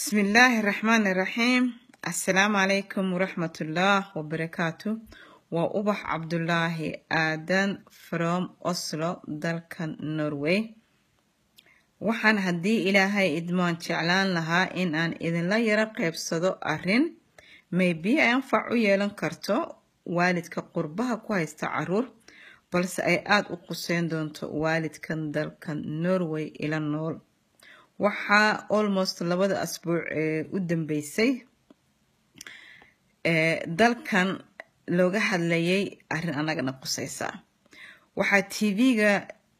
بسم الله الرحمن الرحيم السلام عليكم ورحمة الله وبركاته وأبح عبد الله آدن from Oslo dalkan Norway waxaan haddii ilaahay idmaan jeclaan lahaa in aan idinla yaro qaybsado arrin maybe ay anfac u yeelan karto waalidka qurbaha ku haysta caruur balse ay aada u quseyn doonto waalidkan dalkan Norway ila nool waxaa almost labada asbuuc ee u dambeysay ee dalkan looga hadlayay arrin annagana quseysa waxaa tv-ga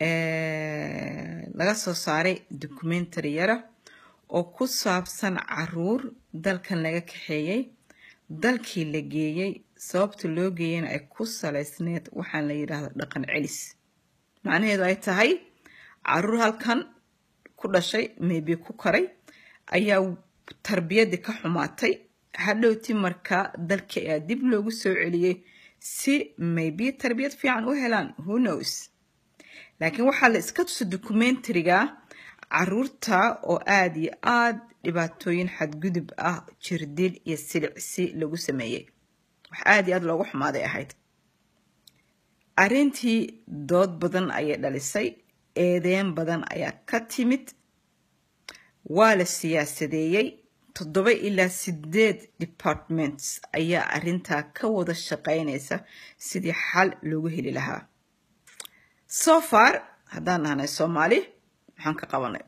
laga soo saaray documentary yara oo ku saabsan caruur dalkan laga kaxeeyey dalkii la geeyey sababta loo geeyeyna ay ku saleysneed waxaan la yidhaahdo dhaqan celis macnaheedu ay tahay caruur halkan ku dhashay maybe ku koray ayaa tarbiyadii ka xumaatay hadhowti markaa dalkii ayaa dib loogu soo celiyey si maybe tarbiyad fiican u helaan who knows laakiin waxaa la iska tusa documentariga caruurta oo aada iyo aada dhibaatooyin xadgudub ah jirdil iyo silicsi lagu sameeyey wax aada iyo aada loogu xumaaday ahayd arrintii dood badan ayay dhalisay eedeyn badan ayaa ka timid waa la siyaasadeeyey toddoba ilaa sideed departments ayaa arrintaa ka wada shaqeynaysa sidii xal loogu heli lahaa so far haddaan nahnay soomaali maxaan ka qabanay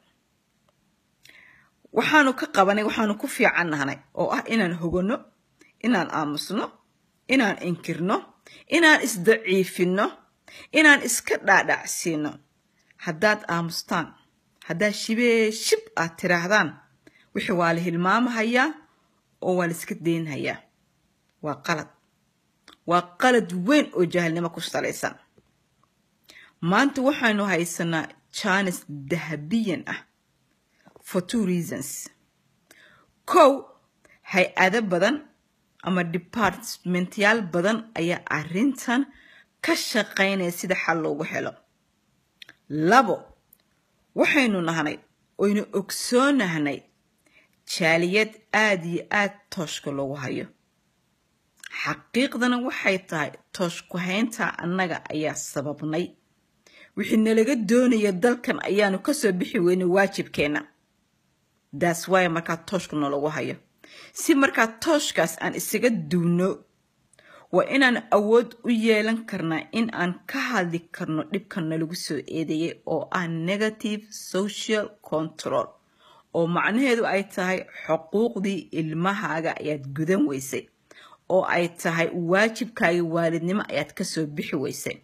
waxaanu ka qabanay waxaanu ku fiican nahnay oo ah inaan hoganno inaan aamusno inaan inkirno inaan isdaciifinno inaan iska dhaadhacsiino haddaad aamustaan haddaad shibee shib aad tiraahdaan wixii waa la hilmaamahayaa oo waa la iska deynhayaa waa qalad waa qalad weyn oo jaahilnimo ku salaysan maanta waxaanu haysanaa jaanis dahabiyan ah for two reasons kow hay-ado badan ama departmentyaal badan ayaa arrintan ka shaqaynaya sida xal loogu helo labo waxaynu nahnay oynu ogsoonahnay jaaliyad aada iyo aada tooshka loogu hayo xaqiiqdana waxay tahay tooshku haynta annaga ayaa sababnay wixii nalaga doonaya dalkan ayaanu kasoo bixi weynay waajibkeenna daas waaya markaa tooshka nalagu hayo si markaa tooshkaas aan isaga duwno waa inaan awood u yeelan karnaa in aan ka hadli karno dhibkan nalagu soo eedeeyay oo ah negative social control oo macnaheedu ay tahay xuquuqdii ilmahaaga ayaad gudan weysay oo ay tahay waajibkaaga waalidnimo ayaad kasoo bixi weysay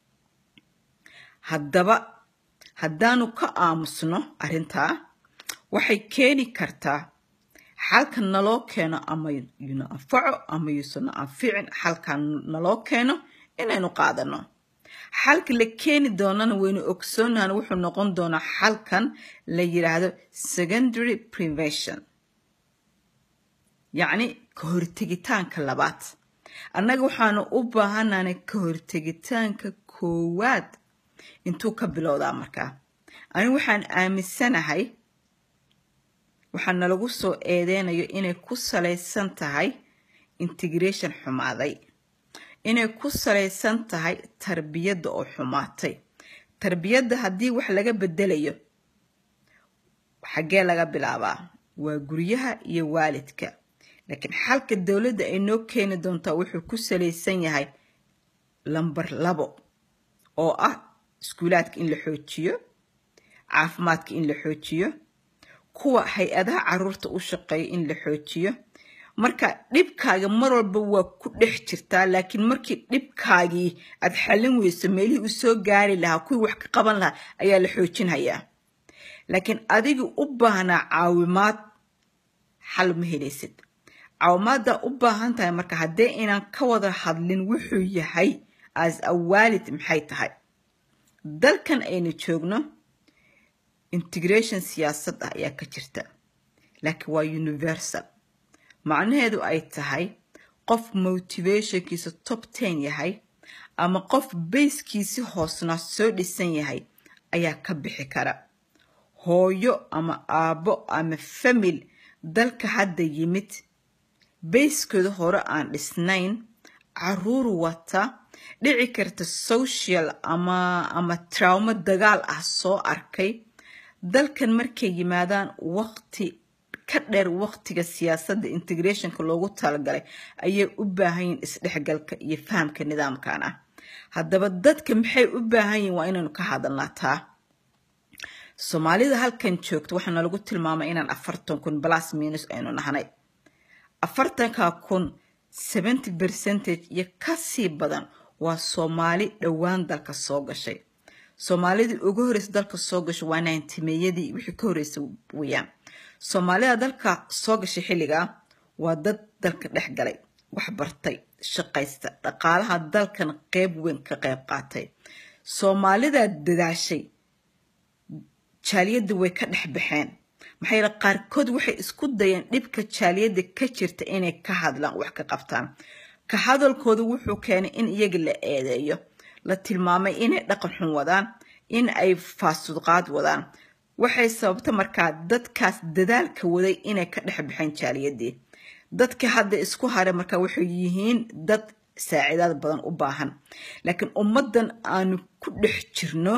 haddaba haddaanu ka aamusno arrintaa waxay keeni kartaa xalka naloo keeno ama yuna anfaco ama yuusana anficin xalka naloo keeno inaynu qaadano xalka la keeni doonana waynu ogsoonahan wuxuu noqon doonaa xalkan la yidhaahdo secondary prevention yacni ka hortegitaanka labaad annaga waxaanu u baahananay ka hortegitaanka koowaad intuu ka bilowdaa markaa anigu waxaan aaminsanahay waxaa nalagu soo eedeynayo inay ku salaysan tahay integration xumaaday inay ku salaysan tahay tarbiyadda oo xumaatay tarbiyadda haddii wax laga bedelayo xaggee laga bilaabaa waa guryaha iyo waalidka laakiin xalka dowladda ay noo keeni doontaa wuxuu ku salaysan yahay lambar labo oo ah iskuulaadka in la xoojiyo caafimaadka in la xoojiyo kuwa hay-adaha caruurta u shaqeeya in la xoojiyo marka dhibkaaga mar walba waa ku dhex jirtaa laakiin markii dhibkaagii aad xallin weyso meelihii u soo gaari lahaa kuwii wax ka qaban lahaa ayaa la xoojinhayaa laakiin adigii u baahnaa caawimaad xal ma helaysid caawimaaddaa u baahan tahay marka haddee inaan ka wada hadlin wuxuu yahay as a waalid maxay tahay dalkan aynu joogno integration siyaasad ah ayaa ka jirta laakiin waa universal macnaheedu ay tahay qof motivationkiisa top ten yahay ama qof bayskiisi hoosnaa soo dhisan yahay ayaa ka bixi kara hooyo ama aabbo ama famil dalka hadda yimid bayskooda hore aan dhisnayn caruur wata dhici karta social ama ama traumo dagaal ah soo arkay dalkan markay yimaadaan waqti ka dheer waqtiga siyaasadda integrationka loogu talagalay ayay u baahan yihin isdhexgalka iyo fahamka nidaamkan ah haddaba dadka maxay u baahan yihin waa inaynu ka hadalnaa taa soomaalida halkan joogta waxaana lagu tilmaamay inaan afartan kun plus minus aynu nahnay afartanka kun seventy percentage iyo kasii badan waa soomaali dhowaan dalka soo gashay soomaalidii ugu horreysa dalka soo gashay waa naantimeeyadii wixii ka horreysay weyaan soomaalida dalka soo gashay xilligaa waa dad dalka dhex galay wax bartay shaqaysta dhaqaalaha dalkan qeyb weyn ka qeyb qaatay soomaalidaa dadaashay jaaliyadda way ka dhex baxeen maxaa yeele qaarkood waxay isku dayeen dhibka jaaliyadda ka jirta inay ka hadlaan wax ka qabtaan ka hadalkooda wuxuu keenay in iyaga la eedeeyo la tilmaamay inay dhaqan xun wadaan in ay faasudqaad wadaan waxay sababta markaa dadkaas dadaalka waday inay ka dhex baxeen jaaliyadii dadka hadda isku haray markaa waxay yihiin dad saaciidaad badan u baahan laakiin ummaddan aanu ku dhex jirno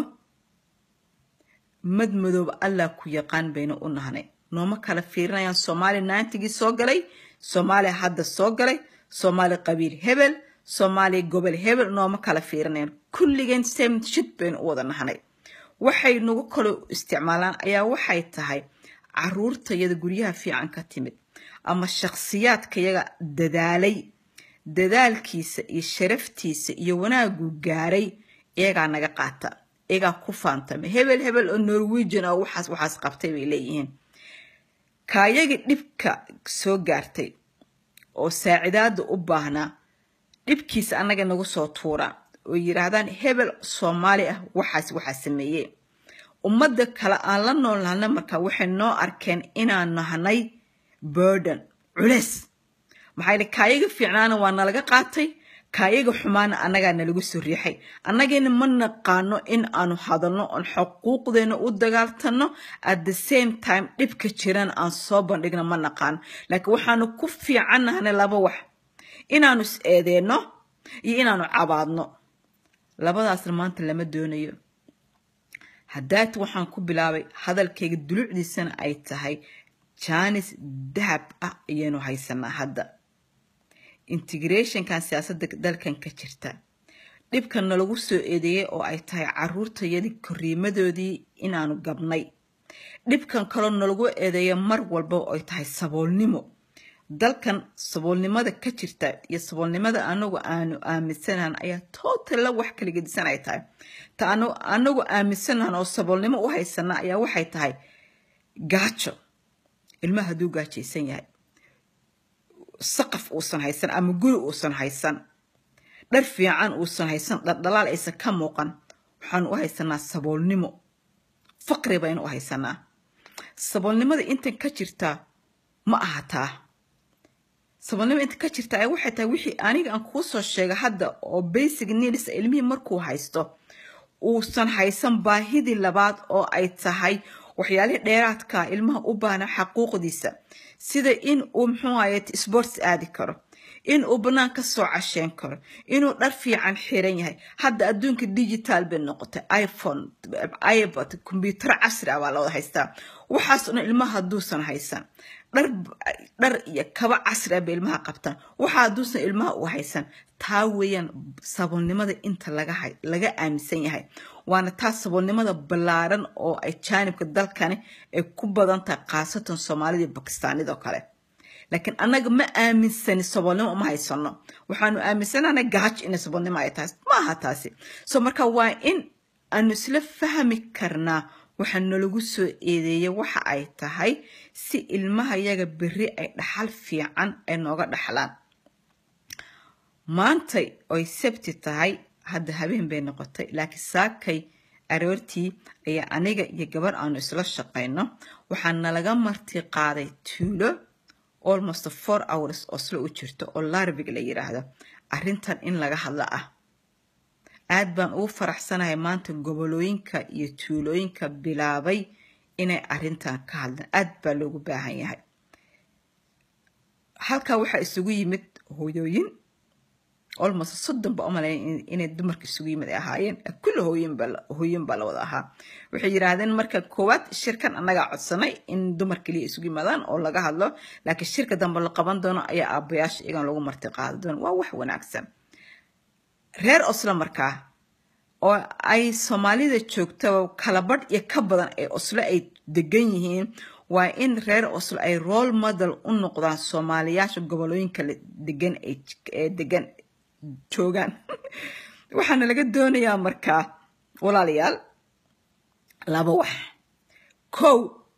mad madooba allah ku yaqaan bayna u nahnay nooma kala fiirinayaan soomaali naantigii soo galay soomaaliya hadda soo galay soomaali qabiil hebel soomaaliya gobol hebel nooma kala fiirinayaan kulligeen same shid baynu u wada nahnay waxay nagu kalo isticmaalaan ayaa waxay tahay caruurtayada guryaha fiican ka timid ama shakhsiyaadkayaga dadaalay dadaalkiisa iyo sharaftiisa iyo wanaagu gaaray iyagaa naga qaata iyagaa ku faantama hebel hebel oo norwegian oo waxaas waxaas qabtay bay leeyihiin kaayagii dhibka soo gaartay oo saacidaada u baahnaa dhibkiisa annaga nagu soo tuura oo yidhaahdaan hebel soomaali ah waxaas waxaa sameeyey ummadda kale aan la nool nahna markaa waxay noo arkeen inaan nahnay burden culeys maxaa yidhi kaayaga fiicnaana waa nalaga qaatay kaayaga xumaana annagaa nalagu soo riixay annagiina ma naqaano in aanu hadalno oon xuquuqdeena u dagaaltanno at the same time dhibka jiran aan soo bandhigno ma naqaano laakiin waxaanu ku fiicannahnay laba wax inaanu is eedeenno iyo inaanu cabaadno labadaasna maanta lama doonayo haddaat waxaan ku bilaabay hadalkayga dulucdiisana ay tahay jaanis dahab ah ayaynu haysanaa hadda integrationkan siyaasadda dalkan ka jirta dhibkan nalagu soo eedeeyey oo ay tahay caruurtayadii koriimadoodii inaanu gabnay dhibkan kaloo nalagu eedeeya mar walba oo ay tahay saboolnimo dalkan saboolnimada ka jirta iyo saboolnimada anagu aanu aaminsanahan ayaa tootalla wax kala gedisan ay tahay ta anagu aaminsanahan oo saboolnimo u haysana ayaa waxay tahay gaajo ilmaha hadduu gaajaysan yahay saqaf uusan haysan ama guri uusan haysan dhar fiican uusan haysan dhardhalaal aysan ka muuqan waxaanu u haysanaa saboolnimo faqri baynu u haysanaa saboolnimada intan ka jirtaa ma aha taa saboolnimo inta ka jirta ay waxay tahay wixii aniga aan kuu soo sheega hadda oo basic needs ilmihii markuu haysto uusan haysan baahidii labaad oo ay tahay waxyaalihii dheeraadka ilmaha u baahna xaquuqdiisa sida in uu muxuu ahaye sports aadi karo in uu bannaan ka soo casheen karo inuu dhar fiican xiran yahay hadda adduunka digital bay noqotay iphone ibod kombyutaro casri ah baa la wada haystaa waxaas dhan ilmaha hadduusan haysan dhar dhar iyo kaba casri ah bay ilmaha qabtaan waxa hadduusan ilmaha u haysan taa weeyaan saboolnimada inta laga laga aaminsan yahay waana taa saboolnimada ballaaran oo ay jaanibka dalkani ay ku badan tahay khaasatan soomaalida iyo bakistaanidoo kale laakiin annaga ma aaminsani saboolnimo uma haysano waxaanu aaminsanana gaaj inay saboolnimo ay tahay ma aha taasi so marka waa in aanu isla fahmi karnaa waxaa nalagu soo eedeeyay waxa ay tahay si ilmaha yaga berri ay dhaxal fiican ay nooga dhaxlaan maantay oy sabti tahay hadda habeen bay noqotay laakiin saakay aroortii ayaa aniga iyo gabar aanu isla shaqayno waxaa nalaga marti qaaday tuulo almost four hours oo sla u jirto oo larvig la yiraahdo arrintan in laga hadlo ah aad baan ugu faraxsanahay maanta gobolooyinka iyo tuulooyinka bilaabay inay arrintan ka hadlaan aad baa loogu baahan yahay halkaa waxaa isugu yimid hooyooyin almost soddon ba umalaya inay dumarka isugu yimid ay ahaayeen kulli hooyin baa la wada ahaa waxay yidhaahdeen marka koowaad shirkan annagaa codsanay in dumar keliya isugu yimaadaan oo laga hadlo laakiin shirka dambe la qaban doono ayaa aabbayaasha iyagan lagu marti qaadi doono waa wax wanaagsan reer oslo markaa oo ay soomaalida joogta kalabadh iyo ka badan ee oslo ay degan yihiin waa in reer oslo ay role model u noqdaan soomaaliyaasha gobolooyinka degan ee degan joogaan waxaana laga doonayaa markaa walaalayaal laba wax kow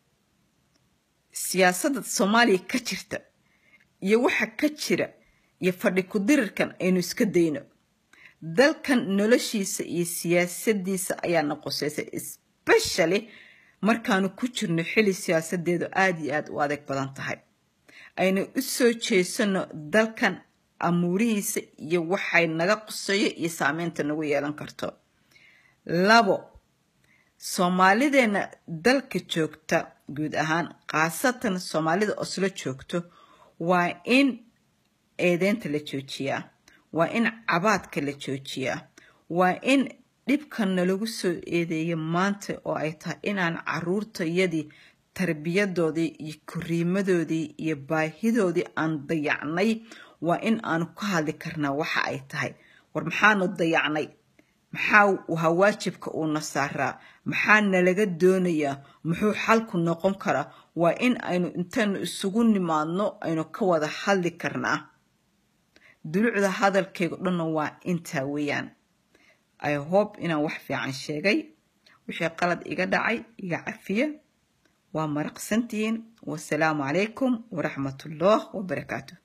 siyaasadda soomaaliya ka jirta iyo waxa ka jira iyo fadhi ku-dirirkan aynu iska dayno dalkan noloshiisa iyo siyaasadiisa ayaana qoseysay especially markaanu ku jirno xili siyaasadeedu aada iyo aada u adeeg badan tahay aynu u soo jeesano dalkan amuurihiisa iyo waxay naga qoseeyo iyo saameynta nagu yeelan karto labo soomaalideenna dalka joogta guud ahaan khaasatan soomaalida oslo joogto waa in eedeynta la joojiyaa waa in cabaadka la joojiyaa waa in dhibkan nalagu soo eedeeya maanta oo ay tahay inaan caruurtayadii tarbiyadoodii iyo koriimadoodii iyo baahidoodii aan dayacnay waa in aanu ka hadli karnaa waxa ay tahay war maxaanu dayacnay maxaa waha waajibka uuna saaraa maxaa nalaga doonayaa muxuu xalku noqon karaa waa in aynu intaynu isugu nimaadno aynu ka wada hadli karnaa dulucda hadalkayga dhanna waa intaa weeyaan i hope inaan wax fiican sheegay wixii qalad iga dhacay iga cafiya waa maraqsantihiin wasalaamu calaykum waraxmatullah wabarakaatu